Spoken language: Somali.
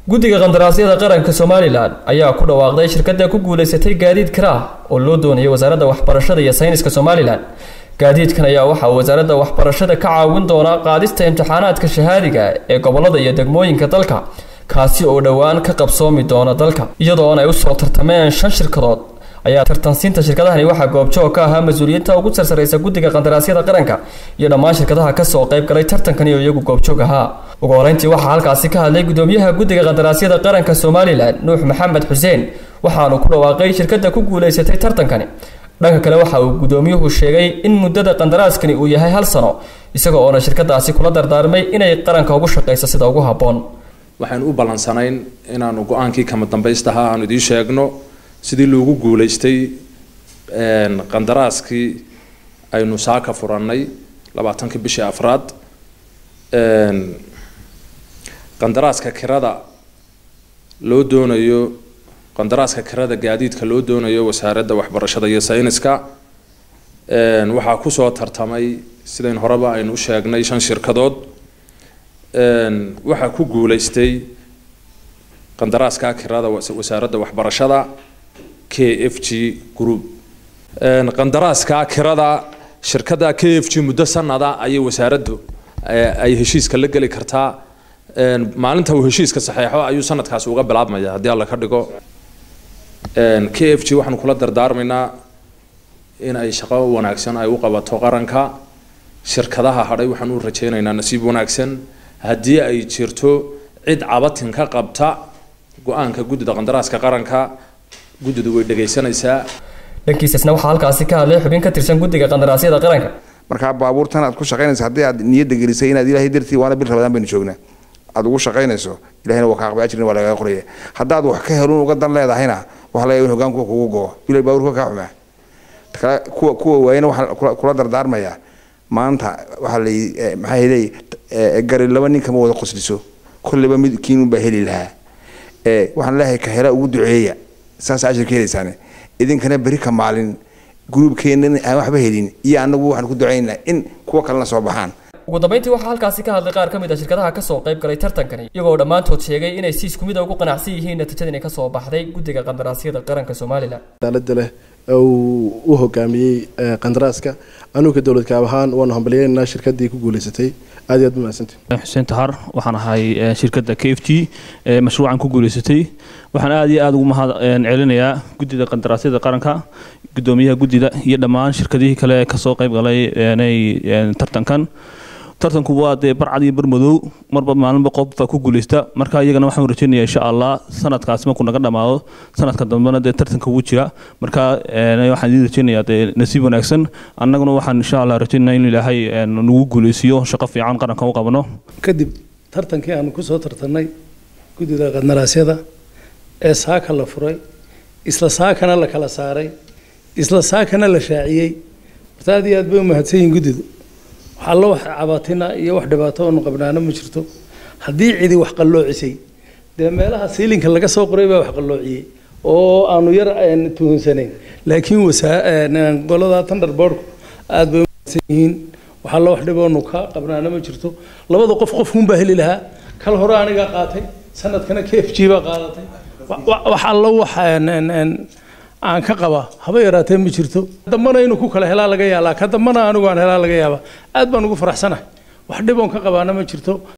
guddiga qandaraasyada qaranka somalilan ayaa ku dhawaaqday shirkadda ku guulaysatay gaadiid karaah oo loo doonayay wasaaradda waxbarashada iyo sayniska somalilan gaadiidkan ayaa waxaa wasaaradda waxbarashada ka caawin doonaa qaadista imtixaanaadka shahaadiga ee gobollada iyo degmooyinka dalka kaasi oo dhowaan ka qabsoomi doona dalka iyadoona ay usoo tartameen shan shirkadood ayaa tartansiinta shirkadahani waxaa goobjoog ka ahaa mas-uuliyiinta ugu sarsaraysa guddiga qandaraasyada qaranka iyo dhammaan shirkadaha kasoo qayb galay tartankani oo iyagu goobjoog ahaa ugu horeyntii waxaa halkaasi ka hadlay gudoomiyaha guddiga qandaraasyada qaranka somalilan nuux maxamed xuseen waxaanu ku dhawaaqay shirkadda ku guulaysatay tartankani dhanka kale waxa uu gudoomiyuhu sheegay in muddada qandaraaskani uu yahay hal sano isaga oona shirkadaasi kula dardaarmay inay qaranka ugu shaqayso sida ugu habboon waxaan u ballansanayn inaanu go-aankii kama dambaystahaa aanu idiin sheegno sidii loogu guulaystay qandaraaskii aynu saaka furannay labaatankii bishii afraad qandaraaska kirada loo doonayo qandaraaska kirada gaadiidka loo doonayo wasaaradda waxbarashada iyo sayniska waxaa kusoo tartamay sidayn horeba aynu u sheegnay shan shirkadood waxaa ku guulaystay qandaraaska kirada wasaaradda waxbarashada k f g group qandaraaska kirada shirkadda k f g muddo sanada ayay wasaaraddu ay heshiiska la geli kartaa maalinta uu heshiiska saxeexo ayuu sanadkaasi uga bilaabmaya haddii alla ka dhigo k f g waxaanu kula dardaarmaynaa in ay shaqo wanaagsan ay u qabato qaranka shirkadaha hadhay waxaan u rajaynaynaa nasiib wanaagsan haddii ay jirto cid cabatin ka qabta go-aanka guddida qandaraaska qaranka guddidu way dhegaysanaysaa dhankiisasna waxaa halkaasi ka hadlay xubin ka tirsan guddiga qandaraasyada qaranka markaa baabuurtan aad ku shaqaynaysa haddii aad niyadda gelisay inaad ilaahay dartii waana bil rabadaan baynu joognaa aad ugu shaqaynayso ilahayna waa ka aqbaa ajrin waa lagaga qoraya haddaad wax ka helun uga dan leedahayna waxa laga in hogaankuwa kugu go'o bilay baabuurka kaa xumaa kale kuwa kuwa waayana waxaa kula dardaarmayaa maanta waxaa la maxaa helay gari laba nin kama wada qosliso kolleyba mid kiinun baa heli lahaa waxaan leeyahay ka hela ugu duceeya saas ajirka helaysaane idinkana beri ka maalin gruubkeennan aan waxba helin iyo annagu waxaan ku ducaynaa in kuwa kalena soo baxaan ugu dambeyntii waxaa halkaasi ka hadlay qaar ka mid a shirkadaha kasoo qayb galay tartankani iyagoo dhammaantood sheegay inay si isku mid a ugu qanacsan yihiin natiijadani kasoo baxday guddiga qandaraasyada qaranka somalilan daalada leh uu u hogaamiyey qandaraaska anuga dowlad kaab ahaan waanu hambalyeynaa shirkadii ku guuleysatay aad iyo aad mahadsantii xuseen tahar waxaan ahay shirkadda k f t ee mashruucan ku guuleysatay waxaan aad iyo aad ugu mahad celinayaa guddida qandaraasyada qaranka gudoomiyaha guddida iyo dhammaan shirkadihii kale ee kasoo qayb galay tartankan tartanku waa dee barcad iyo barmadow marba maalinba qof baa ku guuleysta marka iyagana waxaan rajaynayaa insha allah sanadkaasi markuu naga dhamaado sanadka dambena dee tartanka wuu jira marka waxaan idin rajaynayaa dee nasiib wanaagsan annaguna waxaan insha allah rajaynayaa in ilaahay nagu guuleysiiyo shaqo fiican qaranka u qabano kadib tartankii aanu kusoo tartanay guddida qandaraasyada ee saaka la furay isla saakana la kala saaray isla saakana la shaaciyey horta aad iyo aad bay u mahadsan yihiin guddidu waxalla wax cabaatina iyo wax dhibaato oonu qabnaana ma jirto haddii cidi wax qalloocisay dee meelaha siilinka laga soo qoray baa wax qalloociyey oo aanu yar tuhunsanayn laakiin golada thunderboardku aad bay umahadsan yihiin waxalla wax dhiboonu ka qabnaana ma jirto labada qof qofkunbaa heli lahaa kal hore anigaa qaatay sanadkana k f g baa qaadatay wax allo wax aan ka qaba haba yaraatee ma jirto dambana inuu ku kala helaa laga yaabaa ka dambana anigu aan helaa laga yaabaa aad baan ugu faraxsanahay wax dhiboon ka qabaana ma jirto